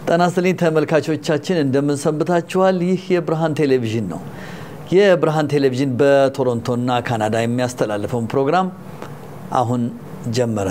ጤና ይስጥልኝ ተመልካቾቻችን እንደምን ሰንብታችኋል? ይህ የብርሃን ቴሌቪዥን ነው። የብርሃን ቴሌቪዥን በቶሮንቶና ካናዳ የሚያስተላልፈውን ፕሮግራም አሁን ጀመረ።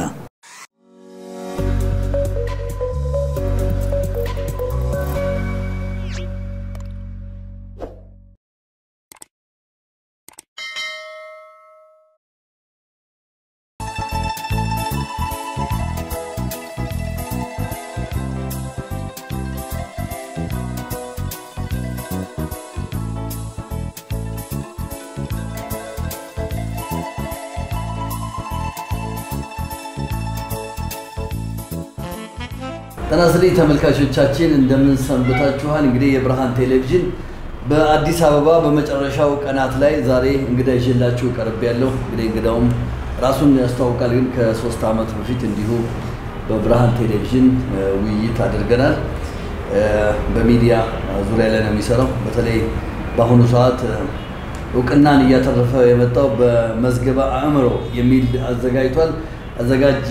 ጤና ይስጥልኝ ተመልካቾቻችን እንደምን ሰንብታችኋል? እንግዲህ የብርሃን ቴሌቪዥን በአዲስ አበባ በመጨረሻው ቀናት ላይ ዛሬ እንግዳ ይዤላችሁ ቀርብ ያለው እንግዲህ እንግዳውም ራሱን ያስተዋውቃል። ግን ከሶስት ዓመት በፊት እንዲሁ በብርሃን ቴሌቪዥን ውይይት አድርገናል። በሚዲያ ዙሪያ ላይ ነው የሚሰራው። በተለይ በአሁኑ ሰዓት እውቅናን እያተረፈ የመጣው በመዝገበ አእምሮ የሚል አዘጋጅቷል። አዘጋጅ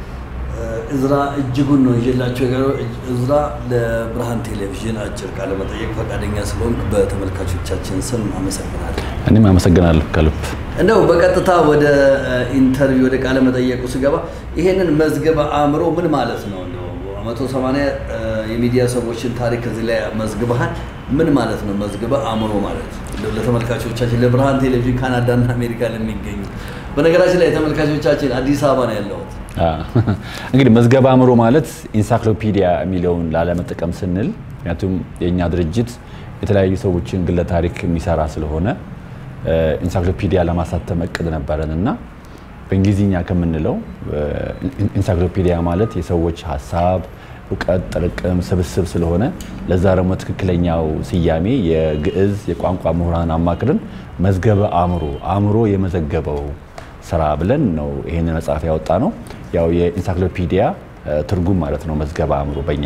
እዝራ እጅጉን ነው ይዤላቸው የቀረው። እዝራ ለብርሃን ቴሌቪዥን አጭር ቃለ መጠየቅ ፈቃደኛ ስለሆንክ በተመልካቾቻችን ስም አመሰግናለሁ። እኔም አመሰግናለሁ ከልብ። እንደው በቀጥታ ወደ ኢንተርቪው ወደ ቃለ መጠየቁ ስገባ ይሄንን መዝገበ አእምሮ ምን ማለት ነው? እንደው መቶ ሰማንያ የሚዲያ ሰዎችን ታሪክ እዚህ ላይ መዝግበሃል። ምን ማለት ነው መዝገበ አእምሮ ማለት? እንደው ለተመልካቾቻችን ለብርሃን ቴሌቪዥን ካናዳና አሜሪካ ለሚገኙ በነገራችን ላይ ተመልካቾቻችን አዲስ አበባ ነው ያለሁት። እንግዲህ መዝገበ አእምሮ ማለት ኢንሳይክሎፒዲያ የሚለውን ላለመጠቀም ስንል ምክንያቱም የእኛ ድርጅት የተለያዩ ሰዎችን ግለ ታሪክ የሚሰራ ስለሆነ ኢንሳይክሎፒዲያ ለማሳተም እቅድ ነበረን እና በእንግሊዝኛ ከምንለው ኢንሳይክሎፒዲያ ማለት የሰዎች ሀሳብ፣ እውቀት ጥርቅም ስብስብ ስለሆነ ለዛ ደግሞ ትክክለኛው ስያሜ የግዕዝ የቋንቋ ምሁራን አማክርን መዝገበ አእምሮ አእምሮ የመዘገበው ስራ ብለን ነው ይህንን መጽሐፍ ያወጣ ነው። ያው የኢንሳይክሎፒዲያ ትርጉም ማለት ነው መዝገበ አእምሮ በእኛ።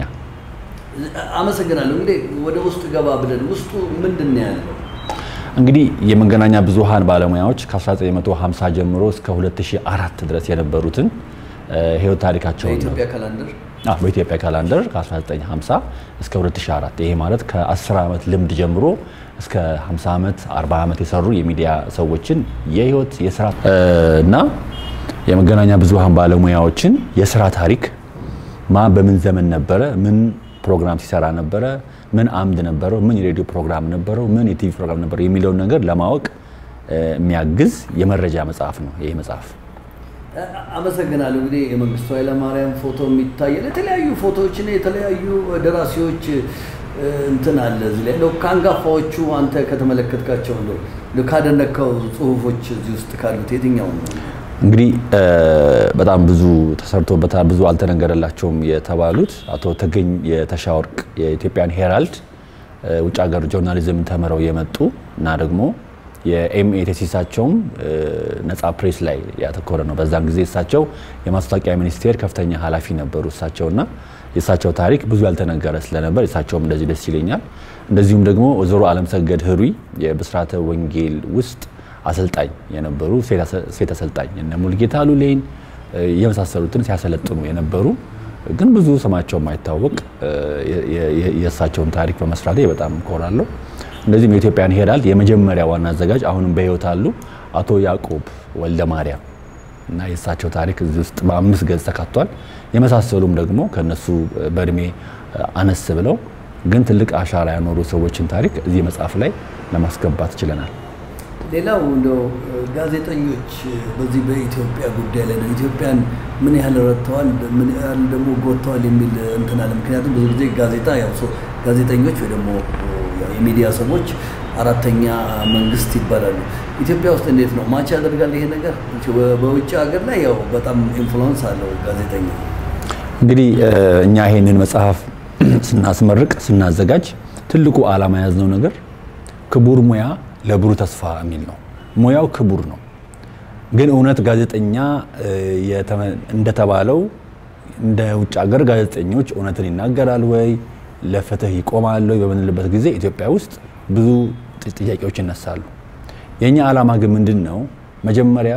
አመሰግናለሁ። እንግዲህ ወደ ውስጥ ገባ ብለን ውስጡ ምንድን ነው ያለው? እንግዲህ የመገናኛ ብዙሃን ባለሙያዎች ከ1950 ጀምሮ እስከ 2004 ድረስ የነበሩትን ህይወት ታሪካቸውን ነው በኢትዮጵያ ካላንደር በኢትዮጵያ ካላንደር ከ1950 እስከ 2004 ይሄ ማለት ከ10 ዓመት ልምድ ጀምሮ እስከ 50 ዓመት 40 ዓመት የሰሩ የሚዲያ ሰዎችን የህይወት የስራ እና የመገናኛ ብዙሃን ባለሙያዎችን የስራ ታሪክ ማን በምን ዘመን ነበረ፣ ምን ፕሮግራም ሲሰራ ነበረ፣ ምን አምድ ነበረው፣ ምን የሬዲዮ ፕሮግራም ነበረው፣ ምን የቲቪ ፕሮግራም ነበረው የሚለውን ነገር ለማወቅ የሚያግዝ የመረጃ መጽሐፍ ነው ይሄ መጽሐፍ። አመሰግናለሁ። እንግዲህ የመንግስቱ ኃይለማርያም ፎቶ የሚታየል የተለያዩ ፎቶዎችና የተለያዩ ደራሲዎች እንትን አለ እዚህ ላይ እንደው ከአንጋፋዎቹ አንተ ከተመለከትካቸው እንደው ካደነካው ጽሁፎች እዚህ ውስጥ ካሉት የትኛው ነው? እንግዲህ በጣም ብዙ ተሰርቶበታል፣ ብዙ አልተነገረላቸውም የተባሉት አቶ ተገኝ የተሻወርቅ የኢትዮጵያን ሄራልድ ውጭ ሀገር ጆርናሊዝምን ተምረው የመጡ እና ደግሞ የኤምኤ ቴሲሳቸውም ነፃ ፕሬስ ላይ ያተኮረ ነው። በዛን ጊዜ እሳቸው የማስታወቂያ ሚኒስቴር ከፍተኛ ኃላፊ ነበሩ እሳቸውና የእሳቸው ታሪክ ብዙ ያልተነገረ ስለነበር የእሳቸውም እንደዚህ ደስ ይለኛል። እንደዚሁም ደግሞ ወይዘሮ አለምሰገድ ህሩይ የብስራተ ወንጌል ውስጥ አሰልጣኝ የነበሩ ሴት አሰልጣኝ እነ ሙልጌታ ሉሌን የመሳሰሉትን ሲያሰለጥኑ የነበሩ ግን ብዙ ስማቸው የማይታወቅ የእሳቸውን ታሪክ በመስራቴ በጣም እኮራለሁ። እንደዚህም የኢትዮጵያን ሄራልድ የመጀመሪያ ዋና አዘጋጅ አሁንም በህይወት አሉ አቶ ያዕቆብ ወልደ ማርያም እና የእሳቸው ታሪክ እዚህ ውስጥ በአምስት ገጽ ተካቷል። የመሳሰሉም ደግሞ ከነሱ በእድሜ አነስ ብለው ግን ትልቅ አሻራ ያኖሩ ሰዎችን ታሪክ እዚህ መጽሐፍ ላይ ለማስገባት ችለናል። ሌላው እንደው ጋዜጠኞች በዚህ በኢትዮጵያ ጉዳይ ላይ ነው ኢትዮጵያን ምን ያህል ረድተዋል፣ ምን ያህል ደግሞ ጎድተዋል የሚል እንትን አለ። ምክንያቱም ብዙ ጊዜ ጋዜጣ ያው ጋዜጠኞች ወይ ደግሞ የሚዲያ ሰዎች አራተኛ መንግስት ይባላሉ። ኢትዮጵያ ውስጥ እንዴት ነው ማች ያደርጋል ይሄ ነገር? በውጭ ሀገር ላይ ያው በጣም ኢንፍሉወንስ አለው ጋዜጠኛ። እንግዲህ እኛ ይሄንን መጽሐፍ ስናስመርቅ ስናዘጋጅ ትልቁ ዓላማ የያዝነው ነገር ክቡር ሙያ ለብሩህ ተስፋ የሚል ነው። ሙያው ክቡር ነው፣ ግን እውነት ጋዜጠኛ እንደተባለው እንደ ውጭ ሀገር ጋዜጠኞች እውነትን ይናገራል ወይ ለፍትህ ይቆማል ወይ በምንልበት ጊዜ ኢትዮጵያ ውስጥ ብዙ ጥያቄዎች ይነሳሉ። የእኛ ዓላማ ግን ምንድን ነው? መጀመሪያ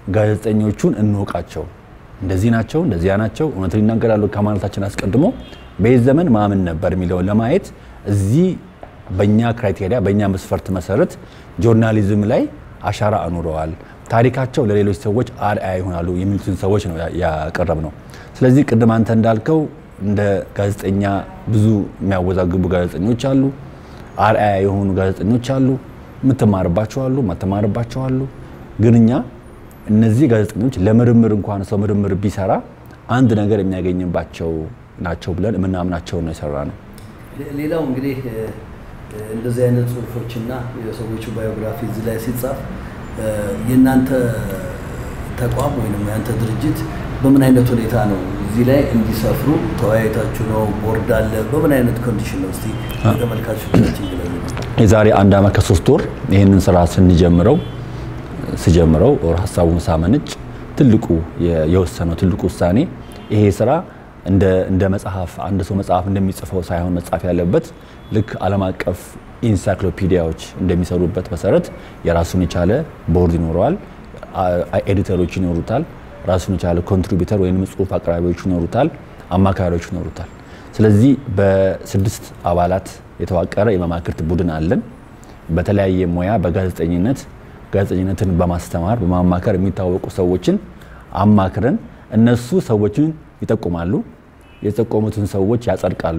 ጋዜጠኞቹን እንወቃቸው። እንደዚህ ናቸው፣ እንደዚያ ናቸው፣ እውነትን ይናገራሉ ከማለታችን አስቀድሞ በዚህ ዘመን ማምን ነበር የሚለውን ለማየት እዚህ በእኛ ክራይቴሪያ በእኛ መስፈርት መሰረት ጆርናሊዝም ላይ አሻራ አኑረዋል፣ ታሪካቸው ለሌሎች ሰዎች አርአያ ይሆናሉ የሚሉትን ሰዎች ነው ያቀረብ ነው። ስለዚህ ቅድም አንተ እንዳልከው እንደ ጋዜጠኛ ብዙ የሚያወዛግቡ ጋዜጠኞች አሉ፣ አርአያ የሆኑ ጋዜጠኞች አሉ፣ የምትማርባቸው አሉ፣ ማትማርባቸው አሉ። ግን እኛ እነዚህ ጋዜጠኞች ለምርምር እንኳን ሰው ምርምር ቢሰራ አንድ ነገር የሚያገኝባቸው ናቸው ብለን የምናምናቸውን ነው የሰራ ነው። ሌላው እንግዲህ እንደዚህ አይነት ጽሁፎችና የሰዎቹ ባዮግራፊ እዚህ ላይ ሲጻፍ የእናንተ ተቋም ወይም የአንተ ድርጅት በምን አይነት ሁኔታ ነው እዚህ ላይ እንዲሰፍሩ ተወያይታችሁ ነው? ቦርድ አለ? በምን አይነት ኮንዲሽን ነው? እስቲ ተመልካቾቻችን ግለጹ። የዛሬ አንድ ዓመት ከሶስት ወር ይህንን ስራ ስንጀምረው ስጀምረው ሀሳቡን ሳመነጭ ትልቁ የወሰነው ትልቁ ውሳኔ ይሄ ስራ እንደ መጽሐፍ አንድ ሰው መጽሐፍ እንደሚጽፈው ሳይሆን መጻፍ ያለበት ልክ ዓለም አቀፍ ኢንሳይክሎፒዲያዎች እንደሚሰሩበት መሰረት የራሱን የቻለ ቦርድ ይኖረዋል፣ ኤዲተሮች ይኖሩታል፣ ራሱን የቻለ ኮንትሪቢዩተር ወይም ጽሁፍ አቅራቢዎች ይኖሩታል፣ አማካሪዎች ይኖሩታል። ስለዚህ በስድስት አባላት የተዋቀረ የመማክርት ቡድን አለን። በተለያየ ሙያ በጋዜጠኝነት ጋዜጠኝነትን በማስተማር በማማከር የሚታወቁ ሰዎችን አማክረን እነሱ ሰዎችን ይጠቁማሉ፣ የጠቆሙትን ሰዎች ያጸድቃሉ።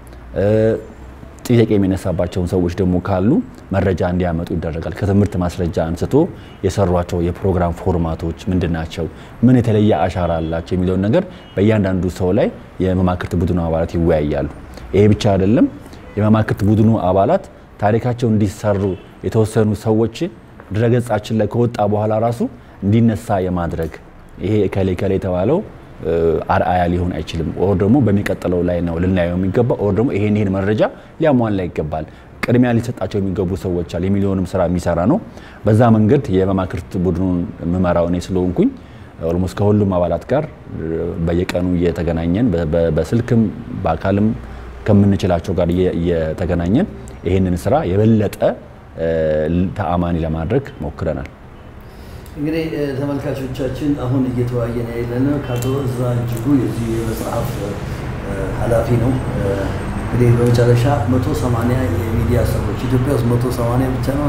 ጥያቄ የሚነሳባቸውን ሰዎች ደግሞ ካሉ መረጃ እንዲያመጡ ይደረጋል። ከትምህርት ማስረጃ አንስቶ የሰሯቸው የፕሮግራም ፎርማቶች ምንድን ናቸው፣ ምን የተለየ አሻራ አላቸው የሚለውን ነገር በእያንዳንዱ ሰው ላይ የመማክርት ቡድኑ አባላት ይወያያሉ። ይሄ ብቻ አይደለም። የመማክርት ቡድኑ አባላት ታሪካቸው እንዲሰሩ የተወሰኑ ሰዎች ድረገጻችን ላይ ከወጣ በኋላ ራሱ እንዲነሳ የማድረግ ይሄ እከሌ እከሌ የተባለው አርአያ ሊሆን አይችልም፣ ኦር ደግሞ በሚቀጥለው ላይ ነው ልናየው የሚገባ ኦር ደግሞ ይሄን ይሄን መረጃ ሊያሟላ ይገባል፣ ቅድሚያ ሊሰጣቸው የሚገቡ ሰዎች አሉ የሚሊዮንም ስራ የሚሰራ ነው። በዛ መንገድ የመማክርት ቡድኑን የምመራው እኔ ስለሆንኩኝ ኦልሞስት ከሁሉም አባላት ጋር በየቀኑ እየተገናኘን በስልክም በአካልም ከምንችላቸው ጋር እየተገናኘን ይህንን ስራ የበለጠ ተአማኒ ለማድረግ ሞክረናል። እንግዲህ ተመልካቾቻችን አሁን እየተወያየን ያለነው ከአቶ እዝራ እጅጉ የዚህ የመጽሐፍ ኃላፊ ነው። እንግዲህ በመጨረሻ መቶ ሰማንያ የሚዲያ ሰዎች ኢትዮጵያ ውስጥ መቶ ሰማንያ ብቻ ነው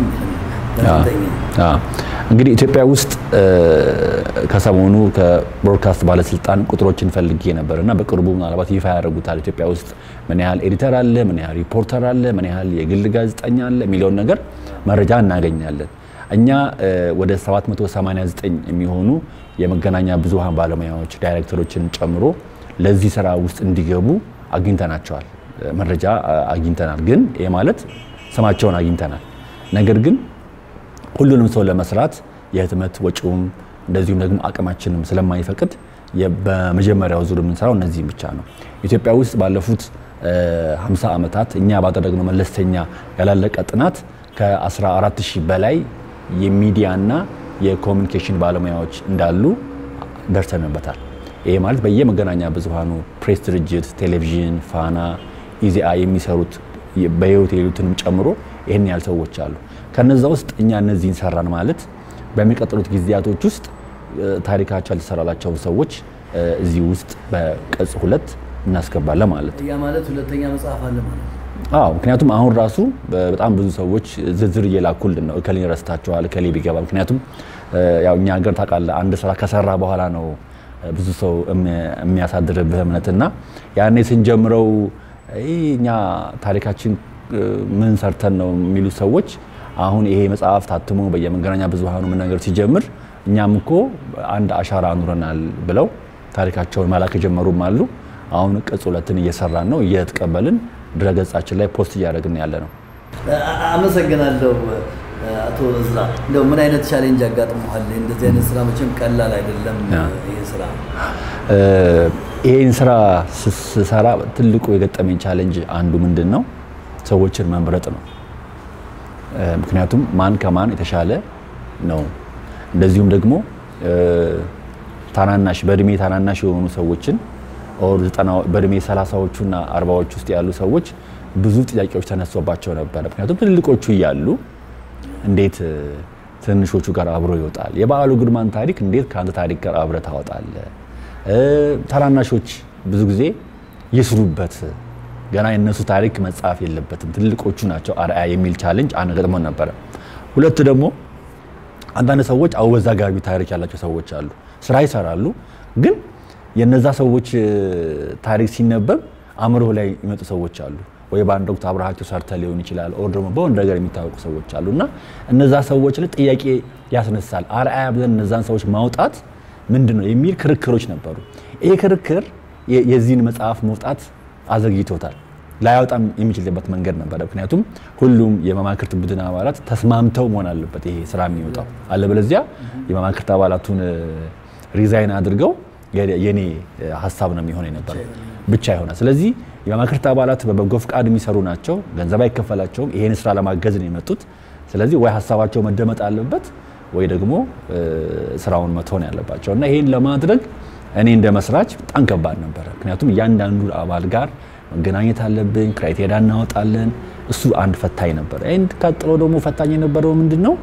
እንግዲህ ኢትዮጵያ ውስጥ ከሰሞኑ ከብሮድካስት ባለስልጣን ቁጥሮችን ፈልጌ ነበር እና በቅርቡ ምናልባት ይፋ ያደርጉታል። ኢትዮጵያ ውስጥ ምን ያህል ኤዲተር አለ፣ ምን ያህል ሪፖርተር አለ፣ ምን ያህል የግል ጋዜጠኛ አለ የሚለውን ነገር መረጃ እናገኛለን። እኛ ወደ 789 የሚሆኑ የመገናኛ ብዙሃን ባለሙያዎች ዳይሬክተሮችን ጨምሮ ለዚህ ስራ ውስጥ እንዲገቡ አግኝተናቸዋል፣ መረጃ አግኝተናል። ግን ይህ ማለት ስማቸውን አግኝተናል። ነገር ግን ሁሉንም ሰው ለመስራት የህትመት ወጪውም እንደዚሁም ደግሞ አቅማችንም ስለማይፈቅድ በመጀመሪያው ዙር የምንሰራው እነዚህም ብቻ ነው። ኢትዮጵያ ውስጥ ባለፉት 50 ዓመታት እኛ ባደረግነው መለስተኛ ያላለቀ ጥናት ከ14 ሺህ በላይ የሚዲያና የኮሚኒኬሽን ባለሙያዎች እንዳሉ ደርሰንበታል። ይሄ ማለት በየመገናኛ ብዙሃኑ ፕሬስ ድርጅት፣ ቴሌቪዥን፣ ፋና፣ ኢዜአ የሚሰሩት በህይወት የሌሉትንም ጨምሮ ይህን ያህል ሰዎች አሉ። ከነዛ ውስጥ እኛ እነዚህን ሰራን ማለት በሚቀጥሉት ጊዜያቶች ውስጥ ታሪካቸው ያልተሰራላቸውን ሰዎች እዚህ ውስጥ በቅጽ ሁለት እናስገባለን ማለት ነው። ያ ማለት ሁለተኛ መጽሐፍ አለ ማለት ነው። አዎ ምክንያቱም አሁን ራሱ በጣም ብዙ ሰዎች ዝርዝር እየላኩልን ነው። እከሌ ረስታቸዋል፣ እከሌ ቢገባ። ምክንያቱም ያው እኛ ሀገር ታውቃለህ፣ አንድ ስራ ከሰራ በኋላ ነው ብዙ ሰው የሚያሳድርብህ እምነትና ያኔ ስንጀምረው እኛ ታሪካችን ምን ሰርተን ነው የሚሉ ሰዎች አሁን ይሄ መጽሐፍ ታትሞ በየመገናኛ ብዙሃኑ ምን ነገር ሲጀምር እኛም እኮ አንድ አሻራ አኑረናል ብለው ታሪካቸውን መላክ የጀመሩም አሉ። አሁን ቅጽ ሁለትን እየሰራን ነው፣ እየተቀበልን ድረገጻችን ላይ ፖስት እያደረግን ያለ ነው። አመሰግናለሁ አቶ እዝራ። እንደው ምን አይነት ቻሌንጅ አጋጥመዋል? እንደዚህ አይነት ስራ መቼም ቀላል አይደለም። ይህ ስራ ይህን ስራ ስሰራ ትልቁ የገጠመኝ ቻሌንጅ አንዱ ምንድን ነው? ሰዎችን መምረጥ ነው። ምክንያቱም ማን ከማን የተሻለ ነው። እንደዚሁም ደግሞ ታናናሽ በእድሜ ታናናሽ የሆኑ ሰዎችን ኦር በእድሜ ሰላሳዎቹና አርባዎች ውስጥ ያሉ ሰዎች ብዙ ጥያቄዎች ተነሶባቸው ነበረ። ምክንያቱም ትልልቆቹ እያሉ እንዴት ትንሾቹ ጋር አብሮ ይወጣል? የበዓሉ ግርማን ታሪክ እንዴት ከአንተ ታሪክ ጋር አብረ ታወጣለ? ታናናሾች ብዙ ጊዜ ይስሩበት ገና የእነሱ ታሪክ መጻፍ የለበትም ትልቆቹ ናቸው አርአያ የሚል ቻሌንጅ አንድ ገጥሞን ነበረ። ሁለት ደግሞ አንዳንድ ሰዎች አወዛጋቢ ታሪክ ያላቸው ሰዎች አሉ። ስራ ይሰራሉ፣ ግን የነዛ ሰዎች ታሪክ ሲነበብ አእምሮ ላይ የሚመጡ ሰዎች አሉ። ወይ በአንድ ወቅት አብረሃቸው ሰርተ ሊሆን ይችላል፣ ኦር ደግሞ በሆነ ነገር የሚታወቁ ሰዎች አሉ እና እነዛ ሰዎች ላይ ጥያቄ ያስነሳል። አርአያ ብለን እነዛን ሰዎች ማውጣት ምንድን ነው የሚል ክርክሮች ነበሩ። ይሄ ክርክር የዚህን መጽሐፍ መውጣት አዘግይቶታል። ላያወጣም የሚችልበት መንገድ ነበረ። ምክንያቱም ሁሉም የመማክርት ቡድን አባላት ተስማምተው መሆን አለበት ይሄ ስራ የሚወጣው። አለበለዚያ የመማክርት አባላቱን ሪዛይን አድርገው የኔ ሀሳብ ነው የሚሆን የነበረው ብቻ ይሆናል። ስለዚህ የመማክርት አባላት በበጎ ፍቃድ የሚሰሩ ናቸው፣ ገንዘብ አይከፈላቸውም። ይሄን ስራ ለማገዝ ነው የመጡት። ስለዚህ ወይ ሀሳባቸው መደመጥ አለበት ወይ ደግሞ ስራውን መተው ነው ያለባቸው እና ይሄን ለማድረግ እኔ እንደ መስራች በጣም ከባድ ነበረ። ምክንያቱም እያንዳንዱ አባል ጋር መገናኘት አለብኝ፣ ክራይቴሪያ እናወጣለን። እሱ አንድ ፈታኝ ነበረ። ይህን ቀጥሎ ደግሞ ፈታኝ የነበረው ምንድን ነው?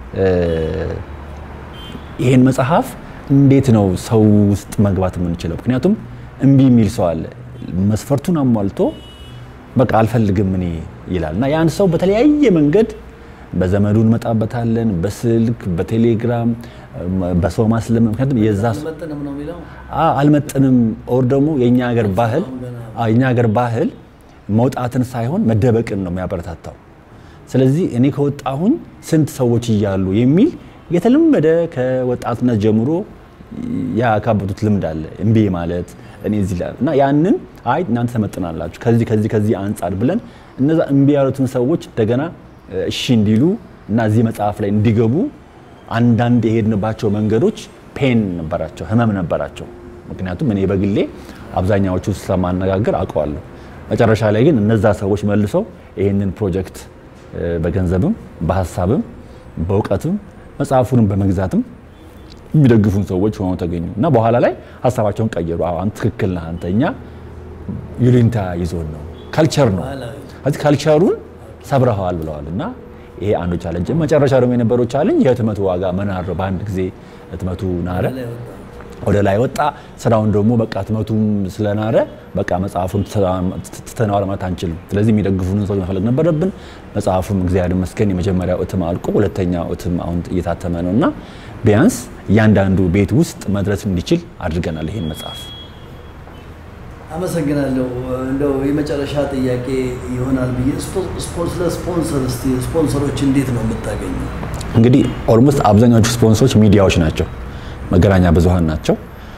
ይህን መጽሐፍ እንዴት ነው ሰው ውስጥ መግባት የምንችለው? ምክንያቱም እምቢ የሚል ሰው አለ። መስፈርቱን አሟልቶ በቃ አልፈልግም እኔ ይላል እና ያን ሰው በተለያየ መንገድ በዘመዱ እንመጣበታለን፣ በስልክ በቴሌግራም በሰው ማስለም ምክንያቱም የዛ አልመጥንም ኦር ደግሞ የኛ ሀገር ባህል የኛ ሀገር ባህል መውጣትን ሳይሆን መደበቅን ነው የሚያበረታታው። ስለዚህ እኔ ከወጣሁኝ ስንት ሰዎች እያሉ የሚል የተለመደ ከወጣትነት ጀምሮ ያካበቱት ልምድ አለ። እምቢ ማለት እኔ እዚህ እና ያንን አይ እናንተ ተመጥናላችሁ ከዚህ ከዚህ ከዚህ አንጻር ብለን እነዛ እምቢ ያሉትን ሰዎች እንደገና እሺ እንዲሉ እና እዚህ መጽሐፍ ላይ እንዲገቡ አንዳንድ የሄድንባቸው መንገዶች ፔን ነበራቸው፣ ህመም ነበራቸው። ምክንያቱም እኔ በግሌ አብዛኛዎቹ ስለማነጋገር አውቀዋለሁ። መጨረሻ ላይ ግን እነዛ ሰዎች መልሰው ይህንን ፕሮጀክት በገንዘብም በሀሳብም በእውቀትም መጽሐፉንም በመግዛትም የሚደግፉን ሰዎች ሆነው ተገኙ እና በኋላ ላይ ሀሳባቸውን ቀየሩ። አንተ ትክክል ነህ፣ አንተ እኛ ይሉኝታ ይዞን ነው ካልቸር ነው ከዚህ ካልቸሩን ሰብረኸዋል ብለዋል እና ይሄ አንዱ ቻለንጅ። መጨረሻ ደግሞ የነበረው ቻለንጅ የህትመቱ ዋጋ መናር ነው። በአንድ ጊዜ ህትመቱ ናረ፣ ወደ ላይ ወጣ። ስራውን ደግሞ በቃ ህትመቱም ስለናረ በቃ መጽሐፉን ትተነዋል ማለት አንችልም። ስለዚህ የሚደግፉንን ሰዎች መፈለግ ነበረብን። መጽሐፉም እግዚአብሔር ይመስገን የመጀመሪያው እትም አልቆ ሁለተኛው እትም አሁን እየታተመ ነው እና ቢያንስ እያንዳንዱ ቤት ውስጥ መድረስ እንዲችል አድርገናል ይሄን መጽሐፍ። አመሰግናለሁ። እንደው የመጨረሻ ጥያቄ ይሆናል ብዬ ስለ ስፖንሰር እስቲ ስፖንሰሮች እንዴት ነው የምታገኘው? እንግዲህ ኦልሞስት አብዛኛዎቹ ስፖንሰሮች ሚዲያዎች ናቸው፣ መገናኛ ብዙሃን ናቸው።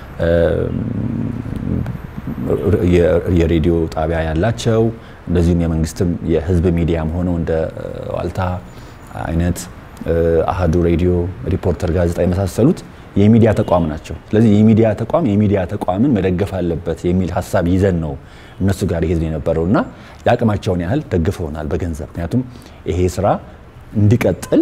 የሬዲዮ ጣቢያ ያላቸው እንደዚሁም የመንግስትም የህዝብ ሚዲያም ሆነው እንደ ዋልታ አይነት አሃዱ ሬዲዮ፣ ሪፖርተር ጋዜጣ የመሳሰሉት የሚዲያ ተቋም ናቸው። ስለዚህ የሚዲያ ተቋም የሚዲያ ተቋምን መደገፍ አለበት የሚል ሀሳብ ይዘን ነው እነሱ ጋር ይሄድ የነበረው እና የአቅማቸውን ያህል ደግፈውናል በገንዘብ ምክንያቱም ይሄ ስራ እንዲቀጥል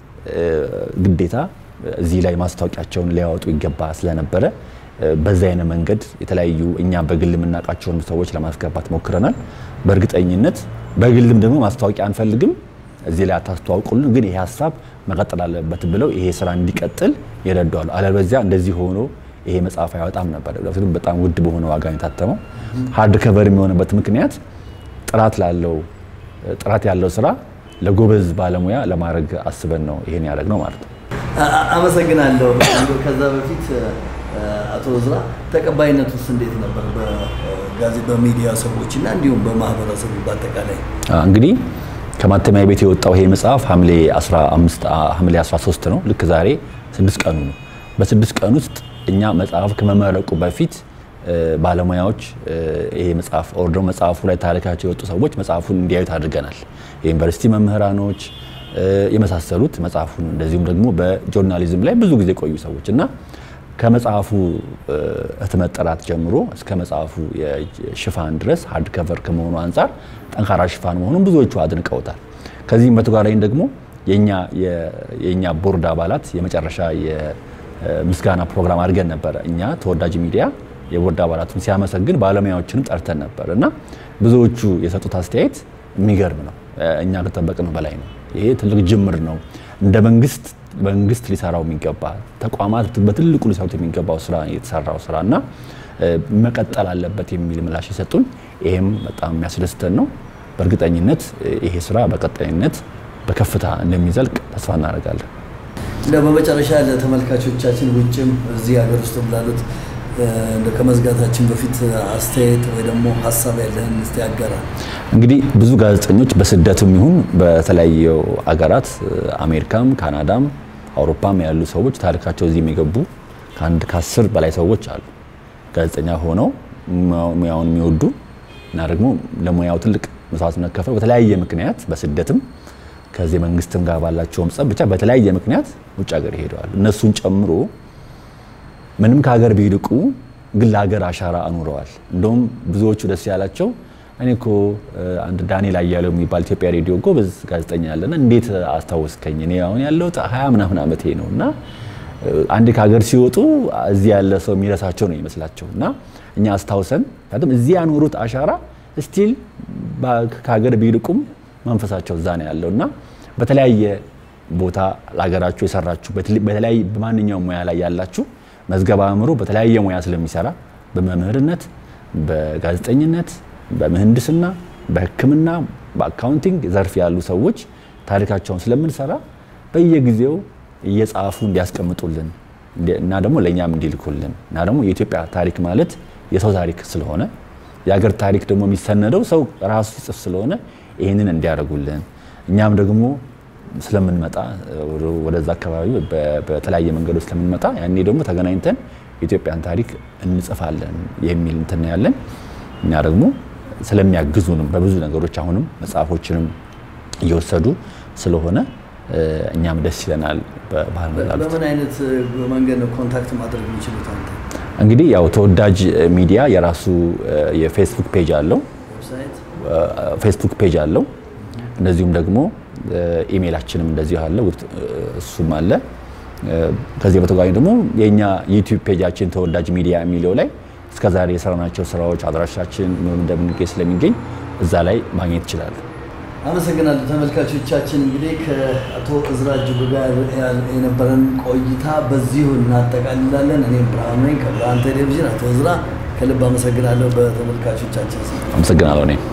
ግዴታ እዚህ ላይ ማስታወቂያቸውን ሊያወጡ ይገባ ስለነበረ በዛ አይነት መንገድ የተለያዩ እኛ በግል የምናውቃቸውን ሰዎች ለማስገባት ሞክረናል። በእርግጠኝነት በግልም ደግሞ ማስታወቂያ አንፈልግም እዚህ ላይ አታስተዋውቁልን፣ ግን ይሄ ሀሳብ መቀጠል አለበት ብለው ይሄ ስራ እንዲቀጥል ይረዳዋሉ። አለበዚያ እንደዚህ ሆኖ ይሄ መጽሐፍ አይወጣም ነበር። ምክንያቱም በጣም ውድ በሆነ ዋጋ ነው የታተመው። ሀርድ ከቨር የሚሆንበት ምክንያት ጥራት ላለው ጥራት ያለው ስራ ለጎበዝ ባለሙያ ለማድረግ አስበን ነው ይሄን ያደረግነው ማለት ነው። አመሰግናለሁ። ከዛ በፊት አቶ ዝራ ተቀባይነት ውስጥ እንዴት ነበር በጋዜ በሚዲያ ሰዎች እና እንዲሁም በማህበረሰቡ በአጠቃላይ? እንግዲህ ከማተሚያ ቤት የወጣው ይሄ መጽሐፍ ሐምሌ 15 ሐምሌ 13 ነው። ልክ ዛሬ ስድስት ቀኑ ነው። በስድስት ቀን ውስጥ እኛ መጽሐፍ ከመመረቁ በፊት ባለሙያዎች ይሄ መጽሐፍ ኦር ደግሞ መጽሐፉ ላይ ታሪካቸው የወጡ ሰዎች መጽሐፉን እንዲያዩት አድርገናል። የዩኒቨርሲቲ መምህራኖች የመሳሰሉት መጽሐፉን እንደዚሁም ደግሞ በጆርናሊዝም ላይ ብዙ ጊዜ ቆዩ ሰዎች እና ከመጽሐፉ ህትመት ጥራት ጀምሮ እስከ መጽሐፉ ሽፋን ድረስ ሀርድ ከቨር ከመሆኑ አንጻር ጠንካራ ሽፋን መሆኑን ብዙዎቹ አድንቀውታል። ከዚህም በተጓዳኝ ደግሞ የእኛ ቦርድ አባላት የመጨረሻ የምስጋና ፕሮግራም አድርገን ነበረ። እኛ ተወዳጅ ሚዲያ የቦርድ አባላቱን ሲያመሰግን ባለሙያዎችንም ጠርተን ነበር እና ብዙዎቹ የሰጡት አስተያየት የሚገርም ነው። እኛ ከጠበቅነው በላይ ነው። ይሄ ትልቅ ጅምር ነው። እንደ መንግስት መንግስት ሊሰራው የሚገባ ተቋማት በትልቁ ሊሰሩት የሚገባው ስራ የተሰራው ስራ እና መቀጠል አለበት የሚል ምላሽ የሰጡን ይሄም በጣም የሚያስደስተን ነው። በእርግጠኝነት ይሄ ስራ በቀጣይነት በከፍታ እንደሚዘልቅ ተስፋ እናደርጋለን። እንደ በመጨረሻ ለተመልካቾቻችን ውጭም እዚህ ሀገር ውስጥም ላሉት እንደ ከመዝጋታችን በፊት አስተያየት ወይ ደግሞ ሀሳብ ያለህን እስቲ ያጋራ። እንግዲህ ብዙ ጋዜጠኞች በስደትም ይሁን በተለያዩ አገራት አሜሪካም፣ ካናዳም፣ አውሮፓም ያሉ ሰዎች ታሪካቸው እዚህ የሚገቡ ከአንድ ከአስር በላይ ሰዎች አሉ። ጋዜጠኛ ሆነው ሙያውን የሚወዱ እና ደግሞ ለሙያው ትልቅ መስዋዕትነት ከፍለው በተለያየ ምክንያት በስደትም ከዚህ መንግስትም ጋር ባላቸውም ጸብ ብቻ በተለያየ ምክንያት ውጭ ሀገር ይሄደዋል። እነሱን ጨምሮ ምንም ከሀገር ቢርቁ ግን ለሀገር አሻራ አኑረዋል። እንደውም ብዙዎቹ ደስ ያላቸው እኔ እኮ አንድ ዳንኤል አያሌው የሚባል ኢትዮጵያ ሬዲዮ ጎበዝ ጋዜጠኛ ያለና እንዴት አስታወስከኝ? እኔ አሁን ያለሁት ሀያ ምናምን ዓመቴ ነው እና አንድ ከሀገር ሲወጡ እዚህ ያለ ሰው የሚረሳቸው ነው ይመስላቸው እና እኛ አስታውሰን ምክንያቱም እዚህ ያኖሩት አሻራ ስቲል ከሀገር ቢርቁም መንፈሳቸው እዛ ነው ያለው እና በተለያየ ቦታ ለሀገራችሁ የሰራችሁ በተለያየ በማንኛውም ሙያ ላይ ያላችሁ መዝገበ አእምሮ በተለያየ ሙያ ስለሚሰራ በመምህርነት፣ በጋዜጠኝነት፣ በምህንድስና፣ በሕክምና፣ በአካውንቲንግ ዘርፍ ያሉ ሰዎች ታሪካቸውን ስለምንሰራ በየጊዜው እየጻፉ እንዲያስቀምጡልን እና ደግሞ ለእኛም እንዲልኩልን እና ደግሞ የኢትዮጵያ ታሪክ ማለት የሰው ታሪክ ስለሆነ የሀገር ታሪክ ደግሞ የሚሰነደው ሰው ራሱ ሲጽፍ ስለሆነ ይህንን እንዲያደርጉልን እኛም ደግሞ ስለምንመጣ ወደዛ አካባቢ በተለያየ መንገዶች ስለምንመጣ ያኔ ደግሞ ተገናኝተን የኢትዮጵያን ታሪክ እንጽፋለን የሚል እንትን ያለን እኛ ደግሞ ስለሚያግዙንም በብዙ ነገሮች አሁንም መጽሐፎችንም እየወሰዱ ስለሆነ እኛም ደስ ይለናል። በምን አይነት መንገድ ነው ኮንታክት ማድረግ የሚችሉት? አንተ እንግዲህ ያው ተወዳጅ ሚዲያ የራሱ የፌስቡክ ፔጅ አለው ፌስቡክ ፔጅ አለው። እንደዚሁም ደግሞ ኢሜይላችንም እንደዚሁ አለ፣ እሱም አለ። ከዚህ በተጓዳኝ ደግሞ የእኛ ዩቲዩብ ፔጃችን ተወዳጅ ሚዲያ የሚለው ላይ እስከዛሬ የሰራናቸው ስራዎች አድራሻችን እንደምንገኝ ስለሚገኝ እዛ ላይ ማግኘት ይችላሉ። አመሰግናለሁ ተመልካቾቻችን። እንግዲህ ከአቶ እዝራ እጅጉ ጋር የነበረን ቆይታ በዚሁ እናጠቃልላለን። እኔም ብርሃኑ ነኝ ከብርሃን ቴሌቪዥን። አቶ እዝራ ከልብ አመሰግናለሁ በተመልካቾቻችን ስም አመሰግናለሁ እኔ